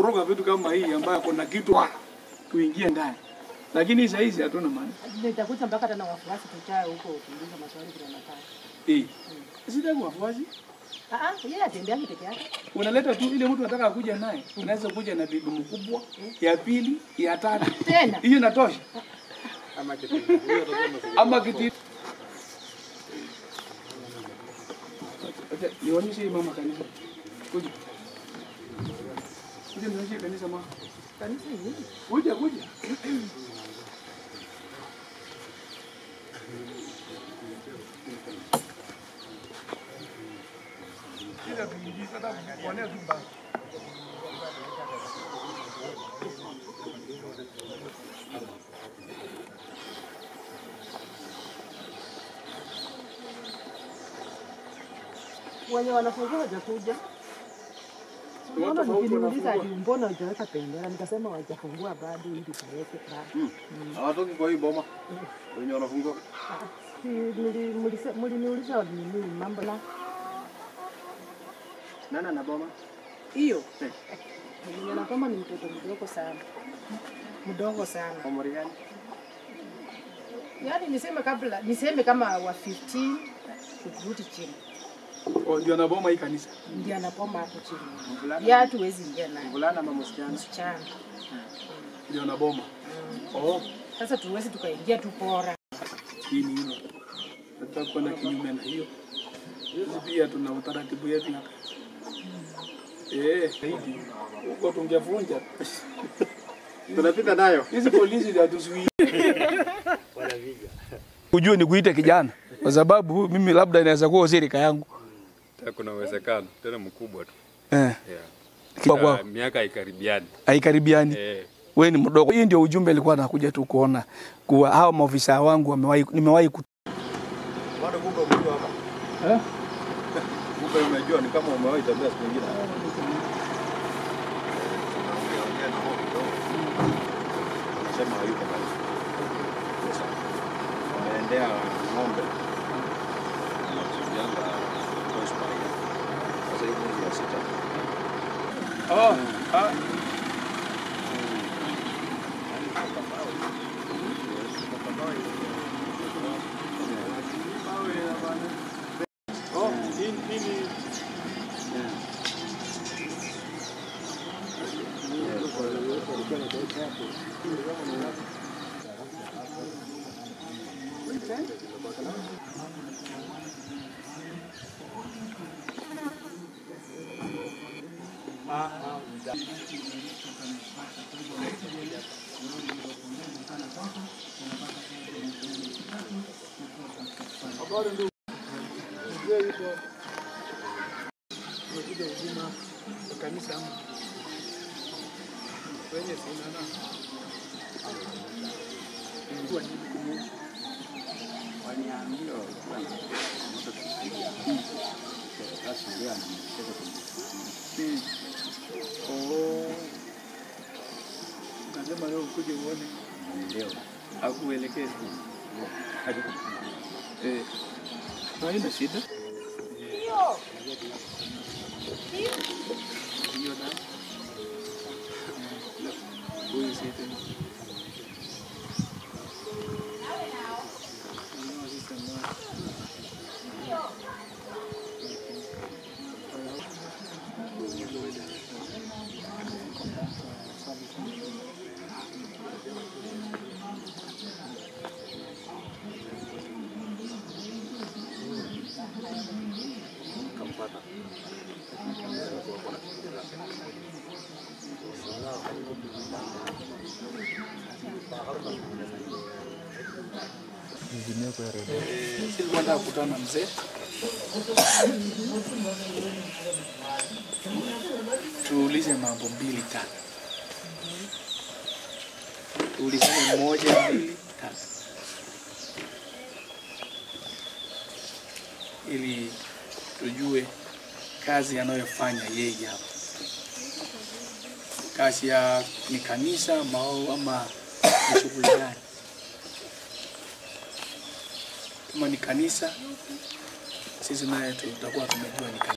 kukoroga vitu kama hii ambayo kuna kitu wa, tuingie ndani, lakini saa hizi hatuna maana Nitakuta mpaka tena wafuasi tuchae huko kuuliza maswali vile nataka. eh, sitaki wafuasi Ah ah, yeye atembeangi peke yake. unaleta tu ile mtu anataka kuja naye, unaweza kuja na bibi mkubwa, ya pili, ya tatu, Tena. hiyo inatosha. Ama kiti Acha nionyeshe hii mama kanisa. Kuja. Kuja nionyeshe kanisa mama. Kanisa hili. Kuja kuja. Kila tuingie sasa kuonea tu mbaya. Wenye wanafungua hawajakuja. Watu Mbona tofauti nikiniuliza wanafungua. ati mbona hujaweka bendera nikasema hawajafungua bado ili tuweke bado. Hawatoki kwa hii boma wenye wanafungua. Si mli- mlise- mliniuliza nini mambo la Nani ana boma? hiyo. Mwenye anasoma ni mtoto mdogo sana. Mdogo sana. Umri gani? Yaani niseme kabla niseme kama wa 15 kurudi chini. Oh, ndio na boma hii kanisa. Ndio anapoma hapo chini. Mvulana? Ya tuwezi ingia naye. Mvulana ama msichana? Msichana. Ndio na boma. Oh, Sasa tuwezi tukaingia tu pora. hii ni hilo. Nataka kwenda kinyume na hiyo. Sisi pia tuna utaratibu yetu hapa. Eh, zaidi. Huko tungevunja. Tunapita nayo. Hizi polisi hatuzuii. Ujue ni kuita kijana kwa sababu mimi labda inaweza kuwa usirika yangu. Ta- Kuna uwezekano tena mkubwa tu. Eh. Yeah. Kwa kwao Ah, miaka haikaribiani. haikaribiani. Eh, Wewe ni mdogo. Hii ndio ujumbe alikuwa anakuja tu kuona kuwa hao maofisa wangu wamewahi nimewahi ku Bado kumbe umejua hapa. eh? Kumbe umejua ni kama umewahi tembea siku nyingine. Ongea na wao kidogo. Anasema hayuko pale. Sasa ameendea ng'ombe. Anakusudianga hospitali. Sasa hii mwezi ya sita. Oh, ah, Umekuja huduma ya kanisa ama kwenye sinana ilikuwa ni kumwona Waliambiwa walikuwa na moto kusikia. Sasa ndio anamcheza Mm. Oh. Nasema leo ukuje uone Ndio. akuelekeze. Eh. Haina shida. Hiyo na. Huyu si tena. Hiyo sisi ndio. Silikuwa nataka kukutana na mzee tuulize mambo mbili tatu, tuulizane moja mbili tatu, ili tujue kazi anayofanya yeye hapa, kazi ya ni kanisa mao ama ni shughuli gani? Kama ni kanisa, sisi naye tutakuwa tumejua ni kanisa.